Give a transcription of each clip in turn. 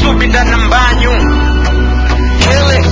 subi ndani ya mbanyu Hele.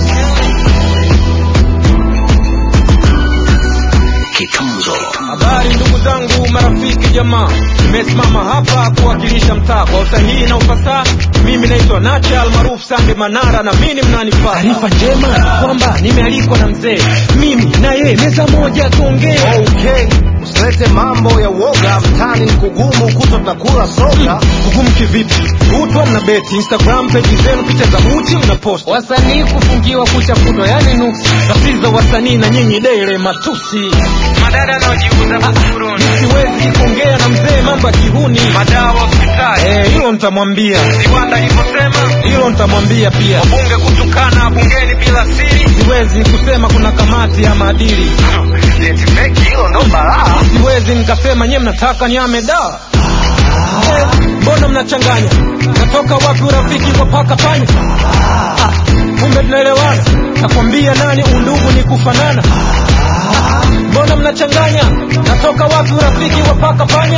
Habari ndugu zangu, marafiki, jamaa, nimesimama hapa kuwakilisha mtaa kwa usahihi na ufasaha. Mimi naitwa Nacha almaarufu Sande Manara na mimi mnanipata. Taarifa njema kwamba nimealikwa na mzee, mimi na yeye meza moja tuongee. Okay, usilete mambo ya uoga, mtani ni kugumu, kuto takula soga. Kugumu kivipi? Kutwa mna beti Instagram page zenu, picha za uchi mna post, wasanii kufungiwa kuchafutwa, yani nuksi. Tatizo wasanii na nyinyi dele matusi, madada anaojiuza buguruni. Siwezi kuongea na mzee mambo ya kihuni, madawa hospitali. Eh, hilo nitamwambia. Viwanda ilivyosema, hilo nitamwambia pia. Wabunge kutukana bungeni bila siri, siwezi kusema kuna kamati ya maadili. Eti feki hilo ndo balaa. Siwezi nikasema nyie mnataka niame dawa Eh, mbona mnachanganya natoka wapi urafiki kwa paka panya Ah, kumbe tunaelewana nakwambia nani undugu ni kufanana Ah, mbona mnachanganya natoka wapi urafiki wa paka panya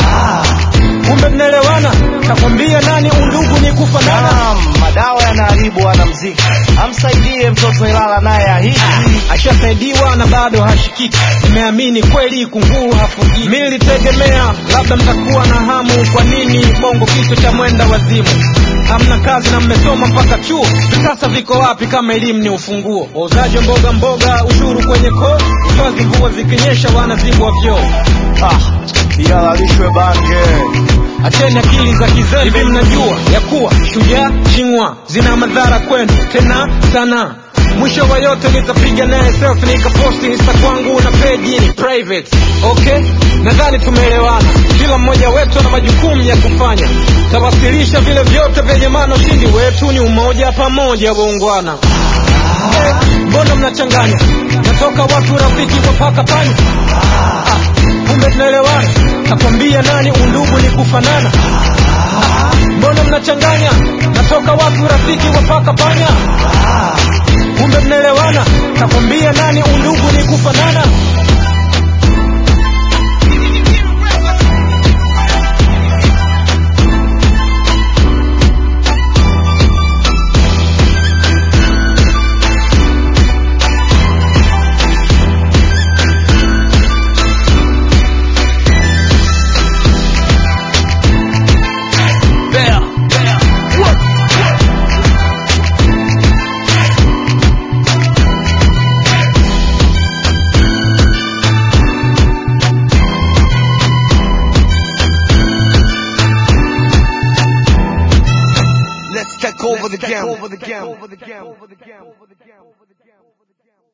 kumbe tunaelewana nakwambia nani undugu ni kufanana Naam, madawa yanaharibu wanamziki, amsaidie mtoto Ilala naye ahiji. ashasaidiwa na bado hashikiki. Nimeamini kweli kunguru hafugiki. Mimi nilitegemea labda mtakuwa na hamu. Kwa nini bongo kichwa cha mwenda wazimu? Hamna kazi na mmesoma mpaka chuo, sasa viko wapi kama elimu ni ufunguo? Wauzaji wa mboga mboga, ushuru kwenye koo, utoazi mvua zikinyesha, wanazibwa vyoo. Ah, ihalalishwe bange. Acheni akili za kizee. Hivi mnajua ya kuwa shujaa chingwa zina madhara kwenu tena sana. Mwisho wa yote nitapiga naye selfie nikaposti insta kwangu na page ni private. Okay, nadhani tumeelewana. Kila mmoja wetu ana majukumu ya kufanya, tawasilisha vile vyote vyenye maana. Ushindi wetu ni umoja, pamoja waungwana. Eh, Mbona mnachanganya? Natoka wapi urafiki kwa paka panya? Ah, kumbe tunaelewana. Nakwambia nani undugu ni kufanana. Ah, Mbona mnachanganya? Natoka wapi urafiki wa paka panya? Kumbe mnaelewana. Nakwambia nani undugu ni kufanana. Let's take over the game. Over the game. Over the game. Over the game.